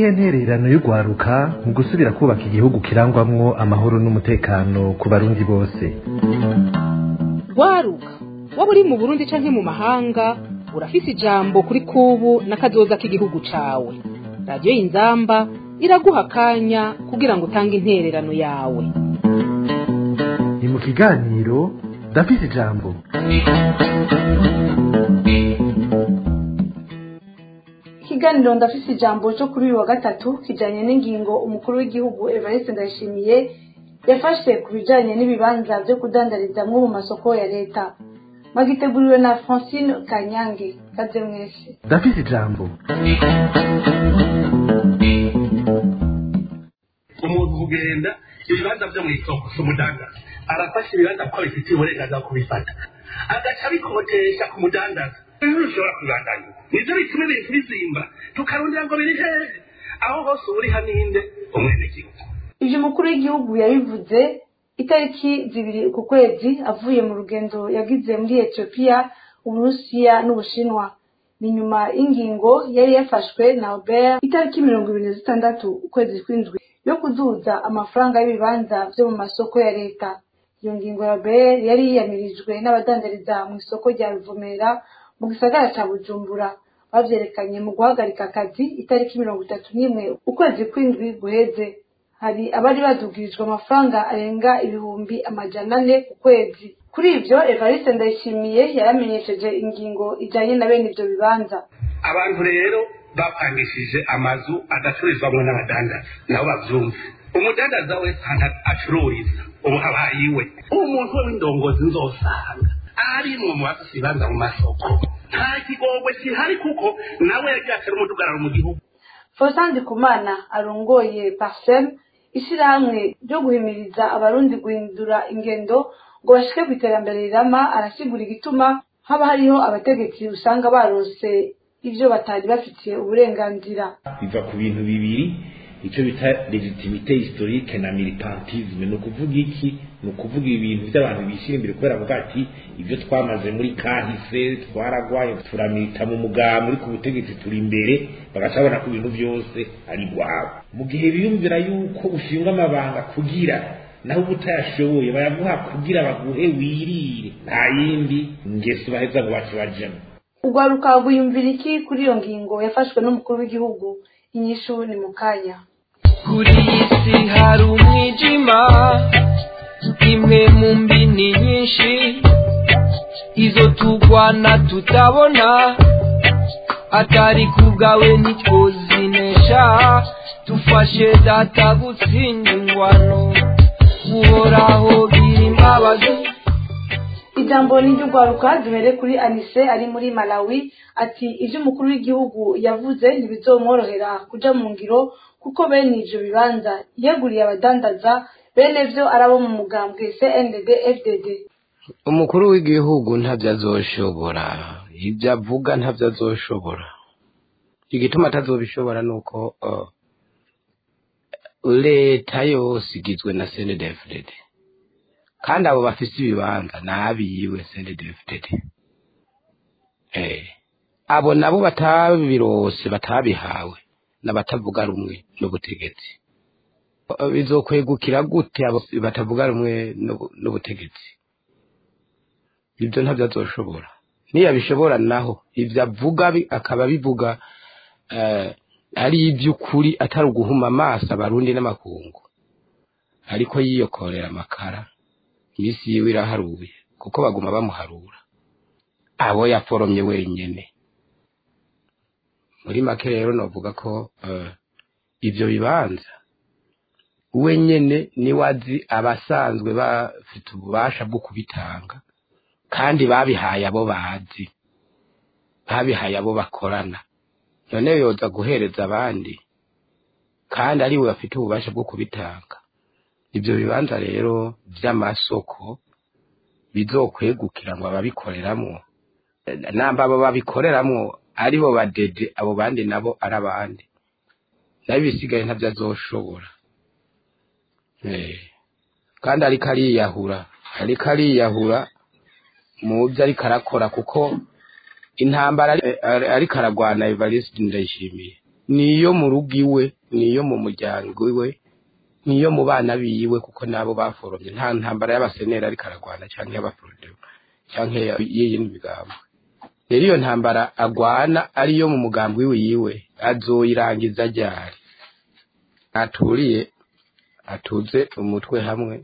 niyihe ntererano y'urwaruka mu gusubira kubaka igihugu kirangwamwo amahoro n'umutekano ku barundi bose rwaruka waba uri mu burundi canke mu mahanga urafise ijambo kuri kubu n'akazoza k'igihugu cawe radiyo y'inzamba iraguha akanya kugira ngo utange intererano yawe ni mu kiganiro ndafise ijambo ikiganiro ndafise ijambo cyo kuri uyu wa gatatu kijanye n'ingingo umukuru w'igihugu evariste ndayishimiye yafashe ku bijanye n'ibibanza vyo kudandarizamwo mu masoko ya leta magiteguriwe na francine kanyange kaze mwese ndafise ijambo umuntu kugenda ibibanza vyo mw'isoko si umudandaza arafashe ibibanza kuko abifitiye uburenganzira bwo kubifata agaca abikotesha ku mudandaza rero ushobora kubibandanya nivyo bituma ibintu bizimba tukarondera ngo biri hehe aho hose uba uri haninde umwenegihugu ivyo umukuru w'igihugu yabivuze itariki zibiri ku kwezi avuye mu rugendo yagize muri etiyopiya uburusiya n'ubushinwa ni nyuma y'ingingo yari yafashwe na albert itariki mirongo ibiri na zitandatu ukwezi kw'indwi yo kuduza amafaranga y'ibibanza vyo mu masoko ya leta iyo ngingo ya albert yari yiyamirijwe n'abadandariza mu isoko rya ruvumera mu gisagara ca bujumbura bavyerekanye mu guhagarika akazi itariki mirongo itatu n'imwe ukwezi kw'indwi guheze hari abari badugirijwe amafaranga arenga ibihumbi amajana ane ku kwezi kuri ivyo evariste ndayishimiye yaramenyesheje ingingo ijanye na bene ivyo bibanza abantu rero bapangishije amazu adacururizwamwo n'abadandaza nabo bavyumve umudandaza wese ahantu acururiza ubu habaye iwe umuntu we w'indongozi nzosanga arimwo mu bafise ibibanza mu masoko nta kigogwe kihari kuko nawe yagiye atera umudugararo mu gihugu Faustin Ndikumana arongoye Parsem ishirahamwe ryo guhimiriza abarundi guhindura ingendo ngo bashike ku iterambere rirama arasigura igituma haba hariho abategetsi usanga barose ivyo batari bafitiye uburenganzira biva ku bintu bibiri icyo bita legitimite historique na militantisme ni ukuvuga iki ni ukuvuga ibintu by'abantu bishyira imbere kubera avuga ati ibyo twamaze muri kahise twaragwaye turamita mu mugambi uri ku butegetsi turi imbere bagaca babona ko ibintu byose ari rwabo mu gihe biyumvira yuko ushinga amabanga kugira naho uba utayashoboye bayaguha kugira baguhe wirire nta yindi ngeso baheza ngo bace bajemo urwaruka rwiyumvira iki kuri iyo ngingo yafashwe n'umukuru w'igihugu inyishu ni mu kanya kuri iyi si hari umwijima imwe mu mbini nyinshi izo tugwana tutabona atari kubwawe ntitwozinesha dufashe data gutsinda ingwano uhoraho gira imbabazi ijambo ni ry'urwaruka duhere kuri anise ari muri malawi ati ivyo umukuru w'igihugu yavuze ntibizomworohera kuja mu ngiro kuko bene ivyo bibanza yeguriye abadandaza bene vyo arabo mu mugambwe cndd fdd umukuru w'igihugu ntabyo azoshobora ibyo avuga ntabyo azoshobora igituma atazobishobora ni uko uh, leta yose igizwe na cndfdd kandi abo bafise ibibanza nabiyiwe cndfdd eh abo nabo batabirose batabihawe n'abatavuga rumwe n'ubutegetsi bizokwegukira gute abo batavuga rumwe n'ubutegetsi ibyo ntabyo azoshobora niyabishobora naho ibyo avuga akaba bivuga ari iby'ukuri atari uguhuma amaso abarundi n'amakungu ariko yiyokorera amakara iminsi yiwe iraharuye kuko baguma bamuharura abo yaforomye wenyine muri make rero navuga ko ibyo bibanza we nyine niwe azi abasanzwe bafite ububasha bwo kubitanga kandi babihaye abo bazi babihaye abo bakorana none yoza guhereza abandi kandi ari we bafite ububasha bwo kubitanga ibyo bibanza rero by'amasoko bizokwegukira ngo ababikoreramwo namba abo babikoreramwo aribo badede abo bandi nabo ari abandi nayo ibisigaye ntabyo azoshobora kandi ariko ariyahura ariko ariyahura mu byo ariko arakora kuko intambara ariko aragwana evariste ndayishimiye niyo mu rugo iwe niyo mu muryango iwe niyo mu bana biwe kuko nabo baforomye nta ntambara y'abasenera ariko aragwana cyangwa y'abaforodero cyangwa y'iyindi migambo rero iyo ntambara agwana ariyo mu mugambi wiwe yiwe azoyirangiza ryari aturiye atuze umutwe hamwe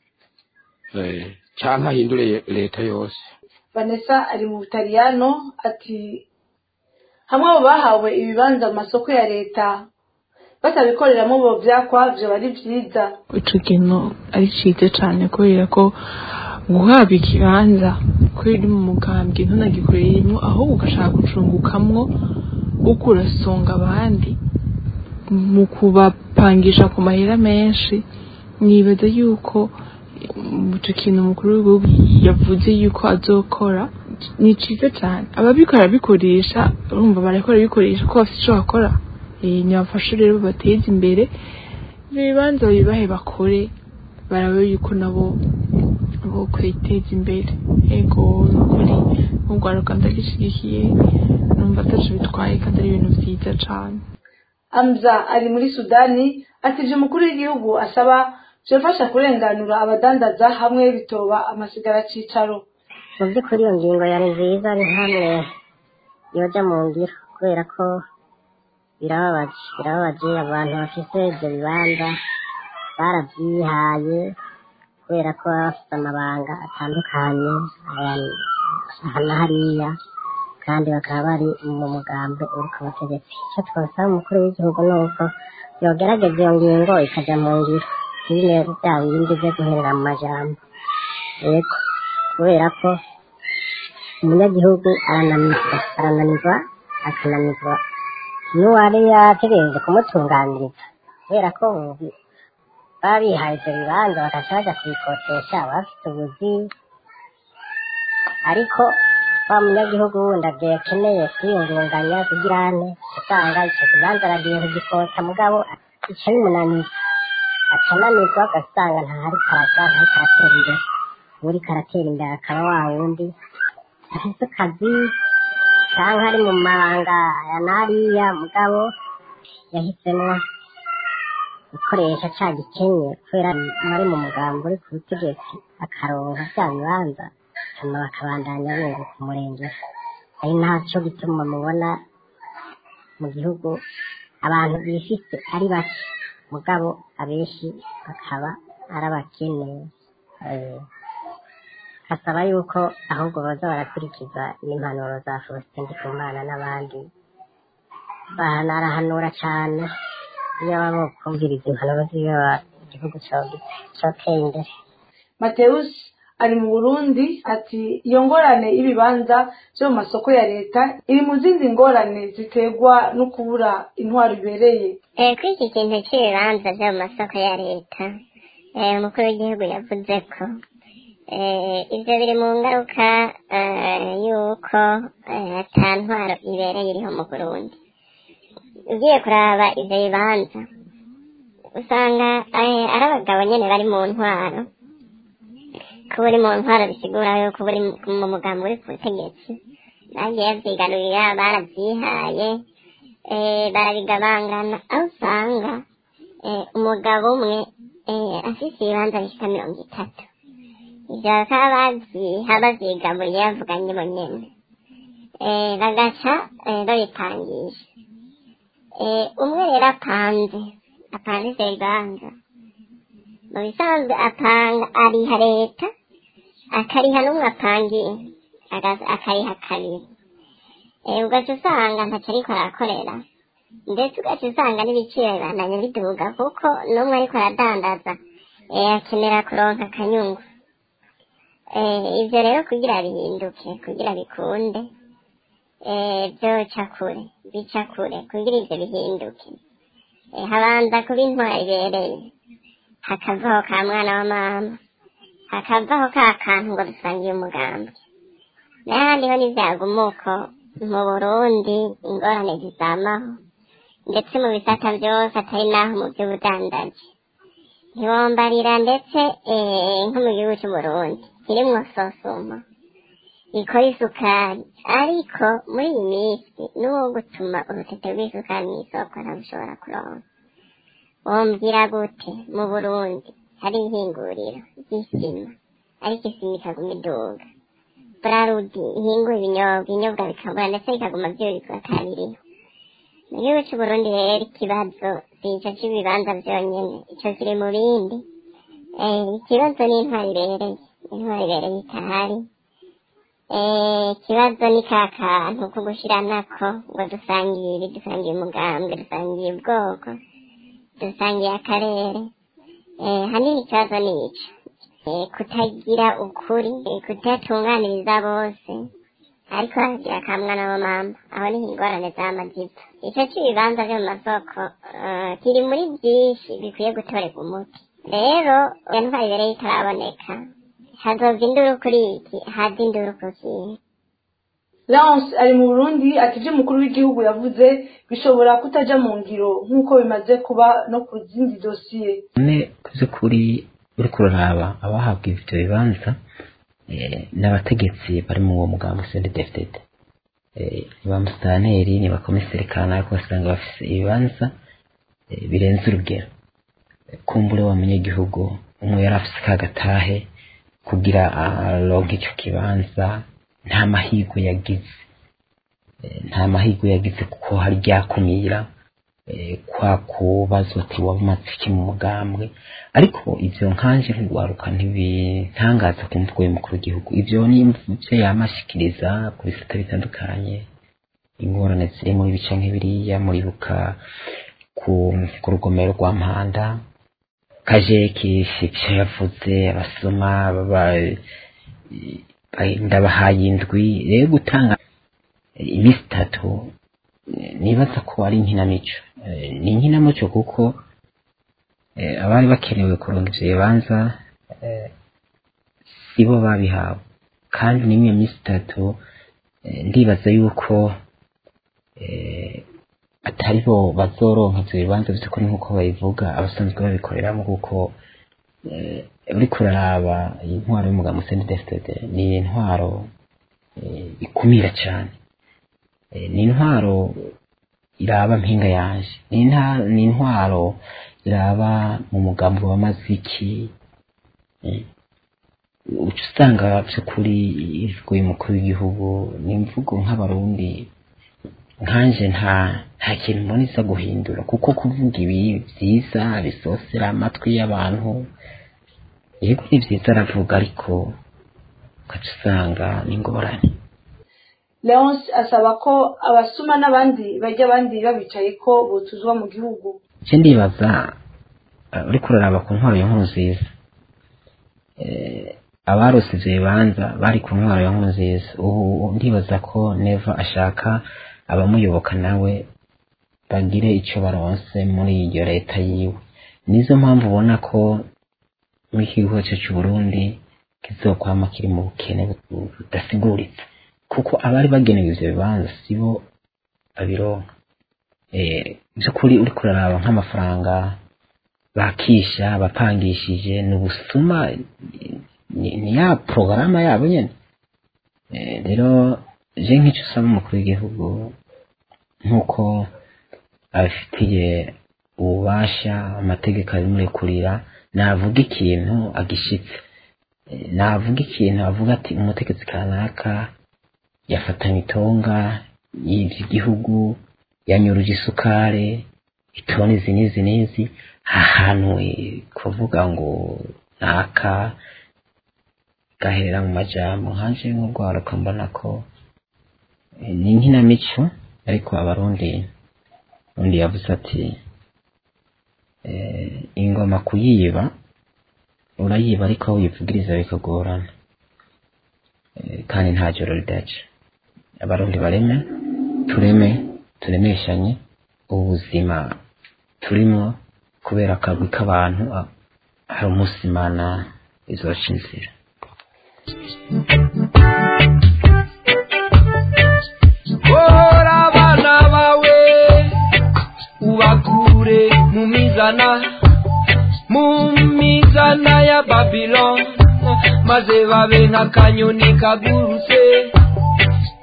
eh, canke ahindure leta yose vanessa ari mu butaliyano ati hamwe abo bahawe ibibanza mu masoko ya leta batabikoreramo bo vyakwa vyoba ari vyiza ico kintu ari ciza cane kubera ko guhabwa ikibanza kubera uri mu mugambwe ntunagikoreremo ahubwo ugashaka gucungukamwo uko urasonga abandi mu kubapangisha ku mahera menshi nibaza yuko ico kintu umukuru w'igihugu yavuze yuko azokora ni ciza cane ababikora bikoresha urumva barakora bikoresha ko bafite ico bakora Eh, nibafashe rero bateze imbere ibibanza bibahe bakore barabe yuko nabo bo kwiteza imbere ego nukuri urwaruka ndagishigikiye numva ataco bitwaye kandi ari ibintu vyiza cane amza ari muri sudani ati ivyo umukuru w'igihugu asaba vyofasha kurenganura abadandaza hamwe bitoba amasigara cicaro mu by'ukuri iyo ngingo yari nziza ni hamwe yoja mu ngiro kubera ko birababaje birababaje abantu bafise ibyo bibanza barabyihaye kubera ko baba bafite amabanga atandukanye aya- aha na hariya kandi bakaba bari mu mugambi uri ku butegetsi icyo twasaba umukuru w'igihugu ni uko yogerageza iyo ngingo ikajya mu ngiro ntibine bya bindi byo guherera mu majambo yego kubera ko umunyagihugu arananirwa arananirwa akananirwa n'uwari yategereje kumutunganiriza kubera ko ubu baba bihaye ibyo bibanza bagaca bajya kubikotesha baba bafite ubuzi ariko wa munyagihugu wundi agiye akeneye kwiyungunganya kugira ane usanga icyo kibanza aragiye kugikota mugabo ica bimunaniza akananirwa ugasanga ntahari karaja ntahari karatera imbere uri karatera imbere akaba wa wundi afise akazi cyangwa ari mu mabanga aya n'ariya mugabo yahisemo gukoresha cya gikenye kubera ari mu mugambi uri ku butegetsi akaronka bya bibanza hanyuma bakabandanya bunguka umurenge ari nacyo gituma mubona mu gihugu abantu bifite ari bake mugabo abenshi bakaba ari abakene Eh, hasaba yuko ahubwo baza barakurikiza n'impanuro za Faustin Ndikumana n'abandi bahanarahanura cyane iyo baba kumviriza impanuro ziyo igihugu cyoteye imbere mateus ari mu burundi ati iyo ngorane y'ibibanza byo mu masoko ya leta iri mu zindi ngorane ziterwa no kubura intwaro ibereye Eh, kuri iki kintu cy'ibibanza byo mu masoko ya leta eh, umukuru w'igihugu yavuze ko eh, ibyo biri mu ngaruka eh, y'uko eh, ata ntwaro ibereye iriho mu burundi ugiye kuraba ibyo bibanza usanga eh, ari abagabo nyine bari mu ntwaro kuba uri mu ntwaro bisigura yuko uba uri mu- mu mugambi uri ku butegetsi bagiye bavyigarurira baravyihaye eh, barabigabangana aho usanga eh, umugabo umwe eh, afise ibibanza bishika mirongo itatu ivyo bakaba bavyiha bavyigaburiye bavuganye bo nyene eh, bagaca eh, babipangisha eh, umwe rero apanze apanze ivyo bibanza mu bisanzwe apanga ariha leta akariha n'umwe apangiye aga- akariha kabiri Eh, ugaca usanga ntaco ariko arakorera ndetse ugaca usanga n'ibiciro bibandanya biduga kuko n'umwe ariko aradandaza eh, akenera kuronka akanyungu Eh, ivyo rero kugira bihinduke kugira bikunde eh, vyoca kure bica kure kugira ivyo bihinduke eh, habanza kuba intwari ibereye hakavaho ka mwana wa mama hakavaho ka kantu ngo dusangiye umugambi n'ahandi ho n'ivyagumuko mu burundi ingorane zizamaho ndetse mu bisata byose atari naho mu by'ubudandaji ntiwombarira ndetse eh, nko mu gihugu cy'uburundi kirimwo sosumo ikora isukari ariko muri iyi minsi n'uwo gutuma urutete rw'isukari mu isoko ntabushobora kuronka wombwira gute mu burundi hari ihinguriro ry'isima ariko isima ikaguma iduga burarudi ihingura ibinyobwa ibinyobwa bikabura ndetse bikaguma byurikwa kabiriho mu gihugu c'uburundi rero ikibazo si ico c'ibibanza vyonyene ico kiri mu bindi Eh, ikibazo ni intwari ibereye intwari ibereye itahari Eh, ikibazo ni ka kantu ko gushiranako ngo dusangiye ibi dusangiye umugambwe dusangiye ubwoko dusangiye akarere Eh, hanini ikibazo ni ico Eh, kutagira ukuri eh, kutatunganiriza bose ariko haragira kamwana wa mama aho niho ingorane z'amajipo ico c'ibibanza vyo mu masoko eh, kiri muri vyinshi bikwiye gutorerwa umuti rero iyo ntwari ibereye itaraboneka hazova induru kuri iki haza induru ku kintu Lance ari mu Burundi ati ibyo umukuru w'igihugu yavuze bishobora kutaja mu ngiro nk'uko bimaze kuba no ku zindi dosiye none by'ukuri uri kuraraba abahabwa ibyo bibanza eh, n'abategetsi bari mu uwo mugambi sendi defitete ni ba musitaneri ni ba komiseri kanaka basanga bafise ibibanza eh, birenze urugero Eh, kumbure wa munyagihugu umwe yari afise kagatahe kugira aronke ico kibanza nta mahirwe yagize Eh, nta mahirwe yagize kuko hari ryakumira eh, kwa kubazwa ati wamaze iki mu mugambwe ariko ivyo nkanje nk'ugwaruka ntibintangaza ku mvugo y'umukuru w'igihugu ivyo ni ivyo yamashikiriza ku bisata bitandukanye ingorane ziri muri bica nk'ibiriya muribuka ku ku rugomero rwa mpanda kajeki ivyo yavuze abasoma baba ndabahaye indwi rero gutanga iminsi itatu eh, nibaza ko ari inkinamico Eh, ni inkinamico kuko eh, abari bakenewe kuronka ivyo bibanza eh, sibo babihawe kandi n'imwe minsi itatu eh, ndibaza yuko eh, atari bo bazoronka ivyo bibanza vy'ukuri nk'uko babivuga abasanzwe babikoreramo kuko eh, uriko uraraba intwaro y'umugabo Museni Desitede ni intwaro eh, ikumira cane Eh, ni intwaro iraba mpinga yanje ni inta- ni intwaro iraba mu mugambo w'amaziki eh, uca usanga by'ukuri imvugo y'umukuru w'igihugu ni imvugo nk'abarundi nkanje nta nta kintu mbona iza guhindura kuko kuvuga ibi byiza bisosera amatwi y'abantu yego ni byiza aravuga ariko ugaca usanga ni ingorane Leonce asaba ko abasuma n'abandi bajya abandi babicaye ko botuzwa mu gihugu icyo ndibaza eh, uriko uraraba ku ntwaro ya nkuru nziza Eh, abarose ivyo bibanza bari ku ntwaro ya nkuru nziza ubu ndibaza ko neva ashaka abamuyoboka nawe bagire ico baronse muri iyo leta yiwe nizo mpamvu ubona ko muri iki gihugu cyacu c'uburundi kizokwama kiri mu bukene bu- budasiguritse kuko abari bagenewe ivyo bibanza sibo babironka eh, by'ukuri uriko uraraba nk'amafaranga bakisha bapangishije ni ubusuma ni, ni ya porogaramu yabo nyene Eh, rero je nk'icyo usaba umukuru w'igihugu nk'uko abifitiye ububasha amategeko abimurekurira navuga ikintu agishitse Eh, navuga ikintu avuga ati umutegetsi kanaka yafatanye itonga yivye igihugu yanyuruje isukari itoni izi n'izi n'izi ahantu eh, kuvuga ngo naka gaherera mu majambo nkanje nk'urwaruka mbona ko eh, ni inkinamico ariko abarundi undi yavuze ati eh, ingoma kuyiba urayiba ariko aho uyivugiriza bikagorana Eh, kandi nta joro ridaca abarundi bareme tureme turemeshanye ubuzima turimo kubera akagwi k'abantu ah, hari umunsi imana izoca inzira Hora abana bawe ubakure mu mizana mu mizana ya Babylon maze babe nk'akanyoni kagurutse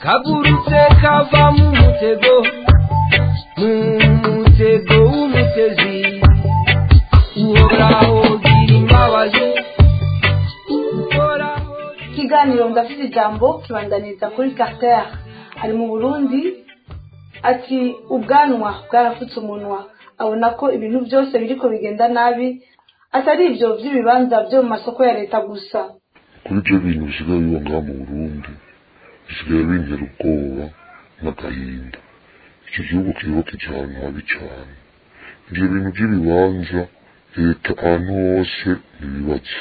kagurutse kava mu mutego mu mutego w'umutezi uhoraho gira imbabazi uhoraho ikiganiro ndafite ijambo kibandaniza kuri carter ari mu burundi ati ubwanwa bwarafutse umunwa abona ko ibintu byose biriko bigenda nabi atari ibyo by'ibibanza byo mu masoko ya leta gusa kuri ibyo bintu bisigaye biba ngaha mu burundi bisigaye bintera ubwoba n'agahinda icyo gihugu kiyoboke cyane habi cyane ibyo bintu by'ibibanza leta ahantu hose ntibibaza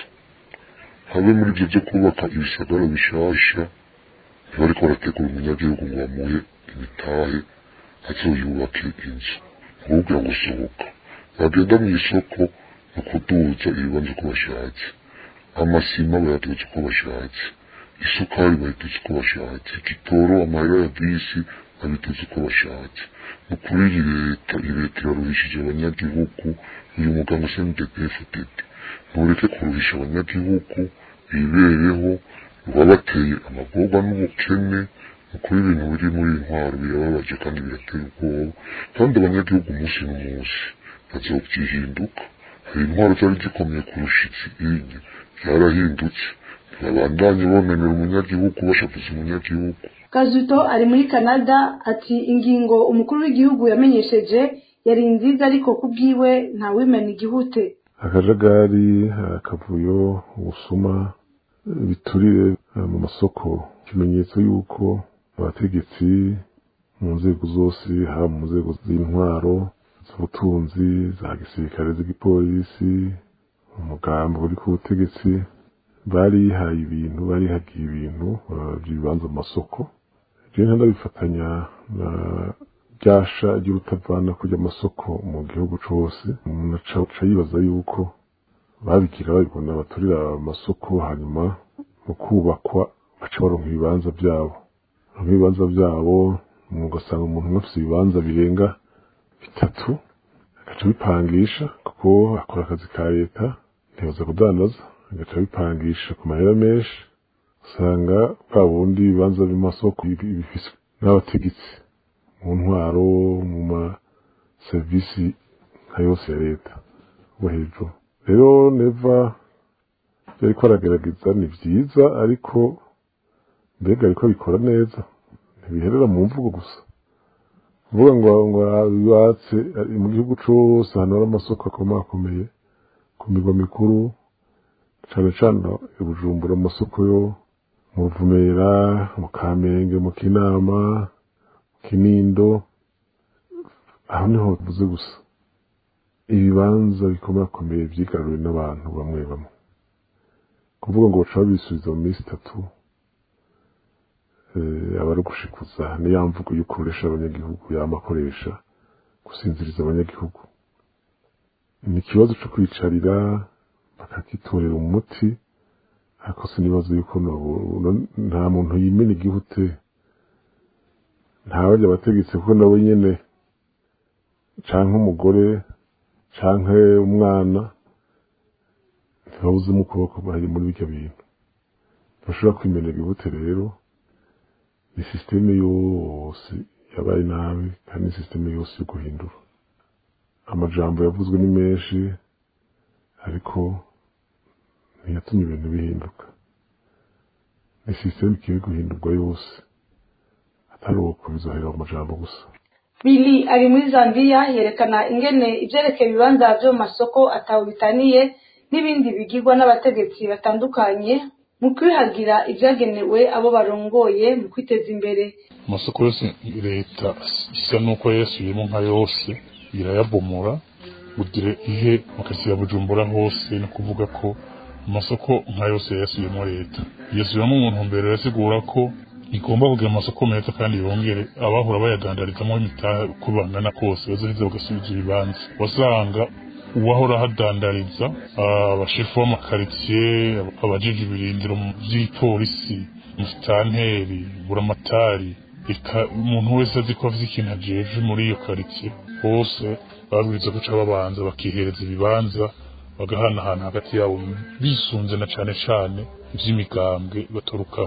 habe muri ibyo byo kubaka ibisagara bishasha ntibariko barategura umunyagihugu ngo bamuhe imitahe azoyubake inzu nkubwira ngo sohoka bagenda mu isoko ni ukuduza ibibanza uko bashatse amasima bayaduza uko bashatse isukari bayiduza uko bashatse igitoro amahera ya bisi babiduza uko bashatse ni ukuri iyi leta iyi leta iraruhishije abanyagihugu uyu muganga snddfdd ntureke kuruhisha abanyagihugu bibereho rwabateye amagorwa n'ubukene ni ukuri ibintu biri muri iyi ntwaro birababaje kandi birateye ubwoba kandi abanyagihugu umunsi n'umunsi bazobyihinduka hari intwaro zari zikomeye kurusha izindi byarahindutse ntibabandanye bonanira umunyagihugu bashavuza umunyagihugu kazuto ari muri canada ati ingingo umukuru w'igihugu yamenyesheje yari nziza ariko ku bwiwe ntawimena igihute akajagari akavuyo ubusuma biturire mu masoko ikimenyetso y'uko abategetsi mu nzego zose haba mu nzego z'intwaro z'ubutunzi za gisirikare z'igipolisi umugambi uri ku butegetsi barihaye ibintu barihagiye ibintu by'ibibanza mu masoko rero ndabifatanya na ryasha ry'urutavana kujya amasoko mu gihugu cyose umuntu aca yibaza yuko babigira babibona baturira amasoko hanyuma mu kubakwa baca baronka ibibanza byabo ibibanza byabo ugasanga umuntu umwe afite ibibanza birenga bitatu agaca bipangisha kuko akora akazi ka leta ntibaza kudandaza agaca bipangisha ku mahera menshi usanga bwa bundi ibibanza by'amasoko bifiswe n'abategetsi mu ntwaro mu maserivisi nka yose ya leta bo hejuru rero neva byari ko aragerageza ni byiza ariko mbega ariko bikora neza ntibiherera mu mvugo gusa kuvuga ngo ngo bibatse mu gihugu cyose ahantu hari amasoko akomakomeye ku migwa mikuru cyane cyane i bujumbura amasoko yo mu ruvumera mu kamenge mu kinama mu kinindo aho niho bivuze gusa ibibanza bikomakomeye byigaruriwe n'abantu bamwe bamwe kuvuga ngo baca babisubiza mu minsi itatu aba ari ugushikuza niya mvugo yo kuresha abanyagihugu yama akoresha gusinziriza abanyagihugu ni ikibazo cyo kwicarira bakagitorera umuti ariko sinibaza yuko nta muntu yimena igihute ntabajya abategetsi kuko nabo nyene canke umugore canke umwana ntibabuzemo ukuboko bari muri biryo bintu bashobora kwimenera igihute rero ni sisiteme yose yabaye nabi kandi ni sisiteme yose yo guhindura amajambo yavuzwe ni menshi ariko ntiyatumye ibintu bihinduka ni sisiteme ikwiye guhindurwa yose atari uko bizohera amajambo gusa bili ari muri zambiya yerekana ingene ibyerekeye ibibanza byo mu masoko atawe bitaniye n'ibindi bigirwa n'abategetsi batandukanye mu kwihagira ibyagenewe abo barongoye mu kwiteza imbere amasoko yose leta isa n'uko yasubiyemo nka yose irayabomora kugira ihe makasiya bujumbura hose no kuvuga ko amasoko nka yose yasubiyemo leta yasubiyemo umuntu mbere yasigura ko igomba kugira amasoko meza kandi yongere abahora bayadandarizamo imitahe uko bangana kose bazoheza bagasubiza ibibanza wasanga uwahora ahadandariza abashefu b'amakaritsiye abajije ibirindiro by'ipolisi musitanteri buramatari reka umuntu wese azi ko afite ikintu ajeje muri iyo karitsiye bose babwiriza guca babanza bakihereza ibibanza bagahanahana hagati yabo bisunze na cane cane ivy'imigambwe baturukamo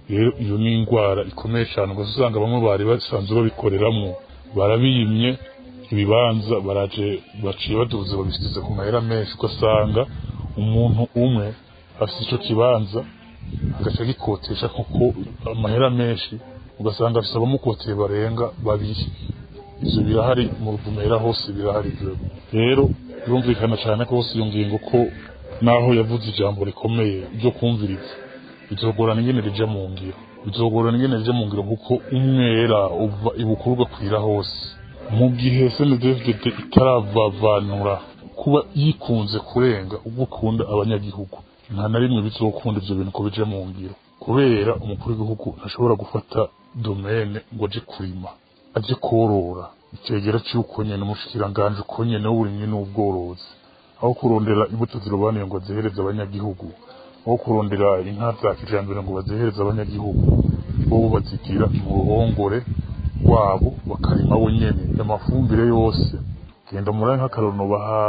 rero iyo ni indwara ikomeye cyane ugaza usanga bamwe bari basanzwe babikoreramwo barabiyimye ibibanza baraje baciye baduze babisize ku mahera menshi ugasanga umuntu umwe afite icyo kibanza agaca agikotesha kuko amahera menshi ugasanga afite abamukoteye barenga babiri ivyo birahari mu ruvumera hose birahari ivyo rero birumvikana cyane ko hose iyo ngingo ko naho yavuze ijambo rikomeye ryo kumviriza bizogorana ingene rija mu ngiro bizogorana ingene rija mu ngiro kuko umwera uva ibukuru ugakwira hose mu gihe snedfdd itaravavanura kuba yikunze kurenga ubwo ukunda abanyagihugu nta na rimwe bizokunda ivyo bintu ko bija mu ngiro kubera umukuru w'igihugu ntashobora gufata domene ngo aje kurima aje korora icegera c'uko nyene umushikiranganji uko nyene w'uburimyi n'ubworozi aho kurondera imbuto zirobanuye ngo azihereze abanyagihugu aho kurondera inka za kijambere ngo bazihereze abanyagihugu bobo bazigira mu ruhongore rwabo bakarima bo nyene amafumbire yose genda muri nk'akarono baha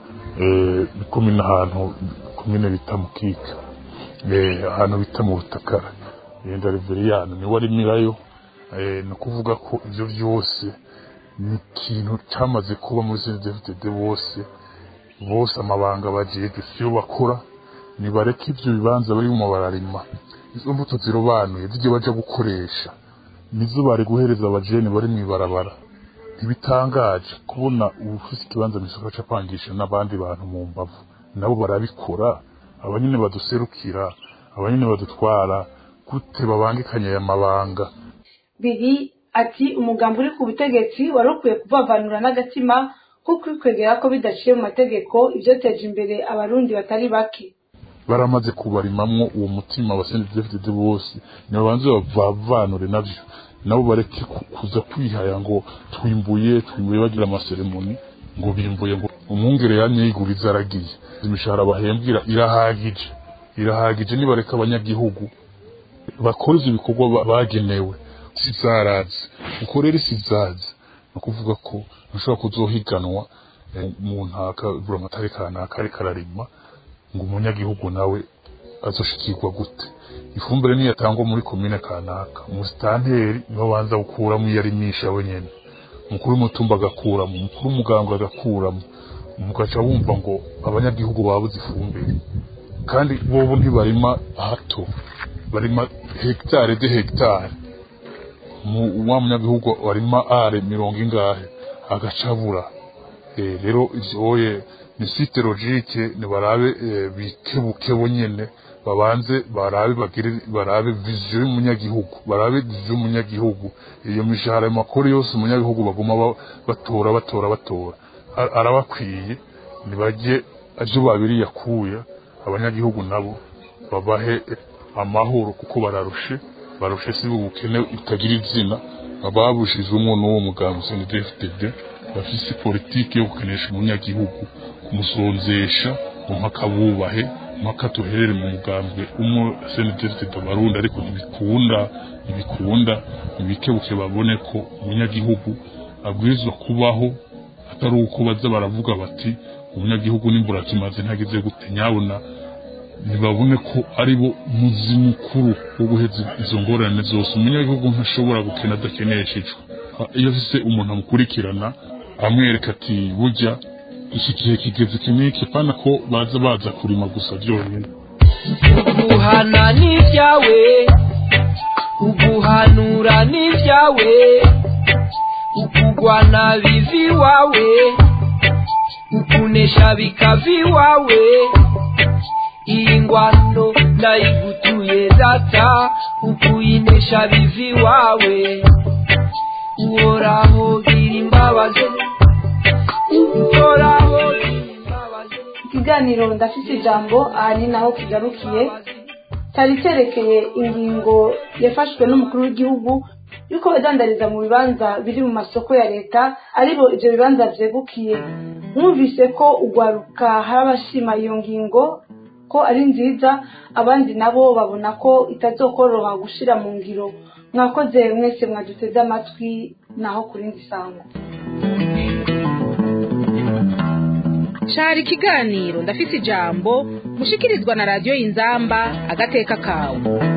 komine ahantu komine bita mukika ahantu bita mu butakara genda reveriyani niwe arimirayo ni ukuvuga ko ibyo byose ni ikintu cyamaze kuba muri senedefitede bose bose amabanga bagiye siyo bakora nibareke ibyo bibanza barimo bararima izo mbuto zirobanuye zijye baja gukoresha nizo bari guhereza abajene bari mu ibarabara ntibitangaje kubona ufite ikibanza mu isoko apangisha n'abandi bantu mu mbavu nabo barabikora abanyine baduserukira abanyine badutwara gute babangikanya aya mabanga biri ati umugambi uri ku butegetsi wari ukwiye kuvavanura n'agatima ko kwikwegera ko bidaciye mu mategeko ibyoteje imbere abarundi batari bake baramaze kubarimamwo uwo mutima wa senedefitede bose nibabanze bavanure navyo nabo bareke kuza kwihaya ngo twimbuye twimbuye bagira amaseremoni ngo bimbuye ngo umwungere yamye yiguriza aragiye imishahara bahembwira irahagije irahagije nibareka abanyagihugu bakora ivyo bikorwa bagenewe sizarazi uko rero isizazi ni ukuvuga ko ntushobora kuzohiganwa mu ntaka buramatari kanaka ariko ararima ngo umunyagihugu nawe azoshikirwa gute ifumbire niyatangwa muri komine kanaka umusitanteri niwe abanza gukuramo iyo arimisha wenyene umukuru w'umutumba agakuramo umukuru w'umuganga agakuramo mugaca wumva ngo abanyagihugu babuze ifumbire kandi bobo ntibarima hato barima hegitare de hegitare wa munyagihugu warima are mirongo ingahe agacabura rero ivyoye ni site logique ni barabe bikebuke bonyene babanze barabe bagire barabe vision y'umunyagihugu barabe vision y'umunyagihugu iyo mishahara makuru yose umunyagihugu baguma batora batora batora arabakwiye nibajye aje babiri yakuya abanyagihugu nabo babahe amahoro kuko bararushe barushe si ubukene itagira izina ababushizemo n'uwo mugambi CNDD-FDD bafise politiki yo gukenesha umunyagihugu kumusonzesha mpaka bubahe mpaka tuherere mu mugambwe umwe CNDD-FDD abarundi ariko ntibikunda ntibikunda ntibikebuke babone ko umunyagihugu abwirizwa kubaho atari uko baza baravuga bati umunyagihugu n'imbura kimaze ntagize gute nyabona ntibabone ko ari bo muzi mukuru wo guheza izo ngorane zose umunyagihugu ntashobora gukena adakeneshejwe iyo afise umuntu amukurikirana amwereka ati burya iki gihe kigeze kiniki pana ko baza baza kurima gusa byonyine uguhana n'ibyawe uguhanura n'ibyawe ukugwana bivi iwawe ukunesha bikava iwawe iyi ngwano ndayigutuye data ukuyinesha bivi iwawe uhoraho gira imbabazi uhoraho ikiganiro ndafite ijambo aha ni naho kigarukiye cyari cyerekeye ingingo yafashwe n'umukuru w'igihugu yuko badandariza mu bibanza biri mu masoko ya leta aribo ibyo bibanza byegukiye mwumvise ko ugwaruka hari abashima iyo ngingo ko ari nziza abandi nabo babona ko itazokoroha gushira mu ngiro mwakoze mwese mwaduteze amatwi naho ku rindi sango cari ikiganiro ndafite ijambo mushikirizwa na radiyo y'inzamba agateka kawe